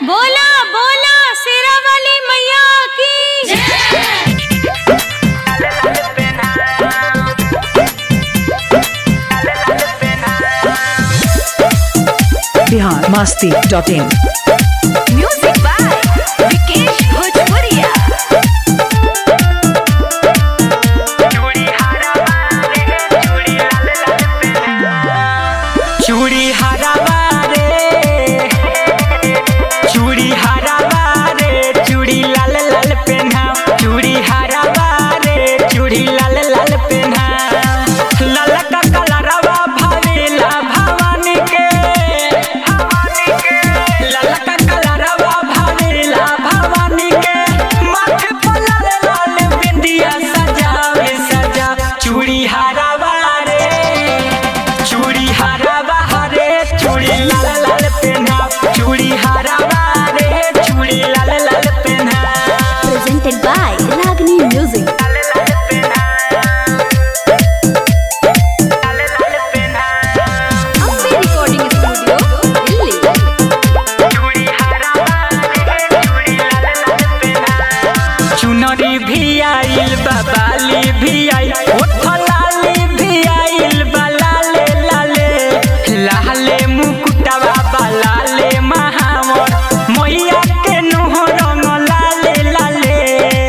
बोला बोला शेरा वाली मैया की Bihar Masti dot in music by Vikesh Bhojpuriya चूड़ी हरावा रे चूड़ी हरावा रे चूड़ी लाल लाल पेन्हा चूड़ी हरावा रे चूड़ी लाल लाल पेन्हा लाल का कलरवा भावेला भवानी के लाल का कलरवा भावेला भवानी के माथे पर लाल लाल बिंदिया सजावे सजा चूड़ी हरावा रे चूड़ी हरावा रे चूड़ी लाल लाल पेन्हा चूड़ी हरावा रे चूड़ी लाल लाल पेन्हा presented by Ragini music Ambe recording studio Delhi चुनरी भी आइल बा बाली भी आई ओठ लाली भी आइल बा लाले लाले लाले मुकुटवा बा लाले महावर मैया के नुह रंग लाले लाले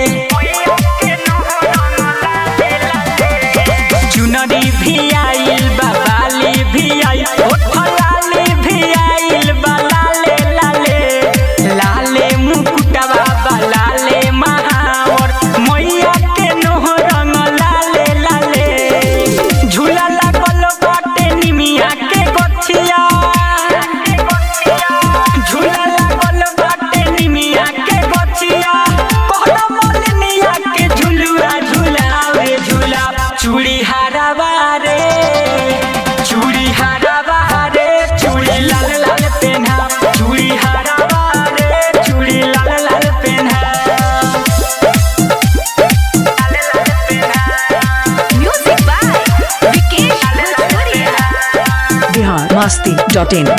चुनरी भी आइल बा बाली भी आई ओठ लाली भी आइल बा लाले लाले लाले मुकुटवा बा लाले महावर मैया के नुह रंग लाले लाले झूला लागल बाटे निमिया के गछिया झूला लागल बाटे निमिया के गछिया कहला मोलनिया के झुलुआ झुलावे झूला चूड़ी हरावा रे चूड़ी हरावा रे चूड़ी लाल लाल पेन्हा चूड़ी हरावा रे चूड़ी लाल लाल पेन्हा म्यूजिक बाय विकेश भोजपुरिया बिहार मस्ती डॉट इन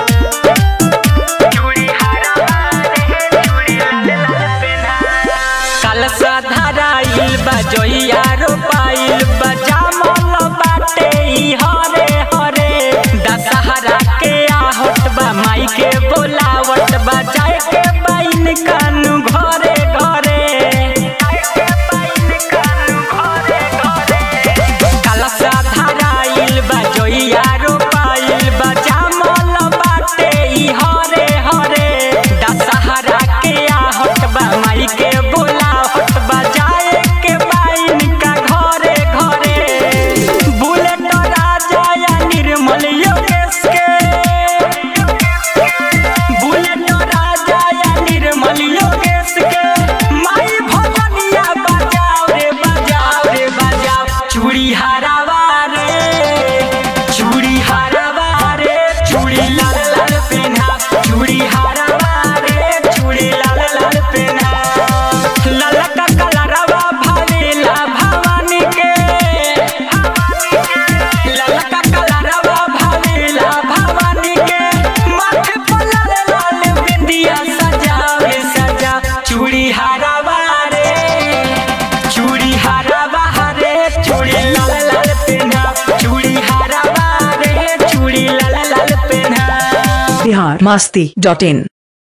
कलसा धराइल बजोइया रोपाइल बजामल बाटे ई हरे हरे दशहरा के आहट बा माई के बोलावट बा जाए के बाइन कानू घरे घरे कलसा धराइल बजोइया रोपाइल बजामल बाटे ई हरे हरे दशहरा के आहट बा माई के बोलावट बा जाए के बाइन का घरे घरे बुलेट राजा या निर्मल योगेश के बुलेट राजा या निर्मल योगेश के माई भजनिया बजाओ रे बजाओ रे बजाओ चूड़ी हरावा रे चूड़ी हरावा रे चूड़ी लाल लाल पेन्हा चूड़ी हरावा रे चूड़ी लाल लाल पेन्हा लाल का कलरवा भावेला भवानी के लाल का कलरवा भावेला भवानी के माथे पर लाल लाल बिंदिया सजावे सजा चूड़ी हरावा रे चूड़ी हरावा रे चूड़ी लाल लाल पेन्हा चूड़ी हरावा रे चूड़ी लाल लाल पेन्हा बिहार मस्ती डॉट इन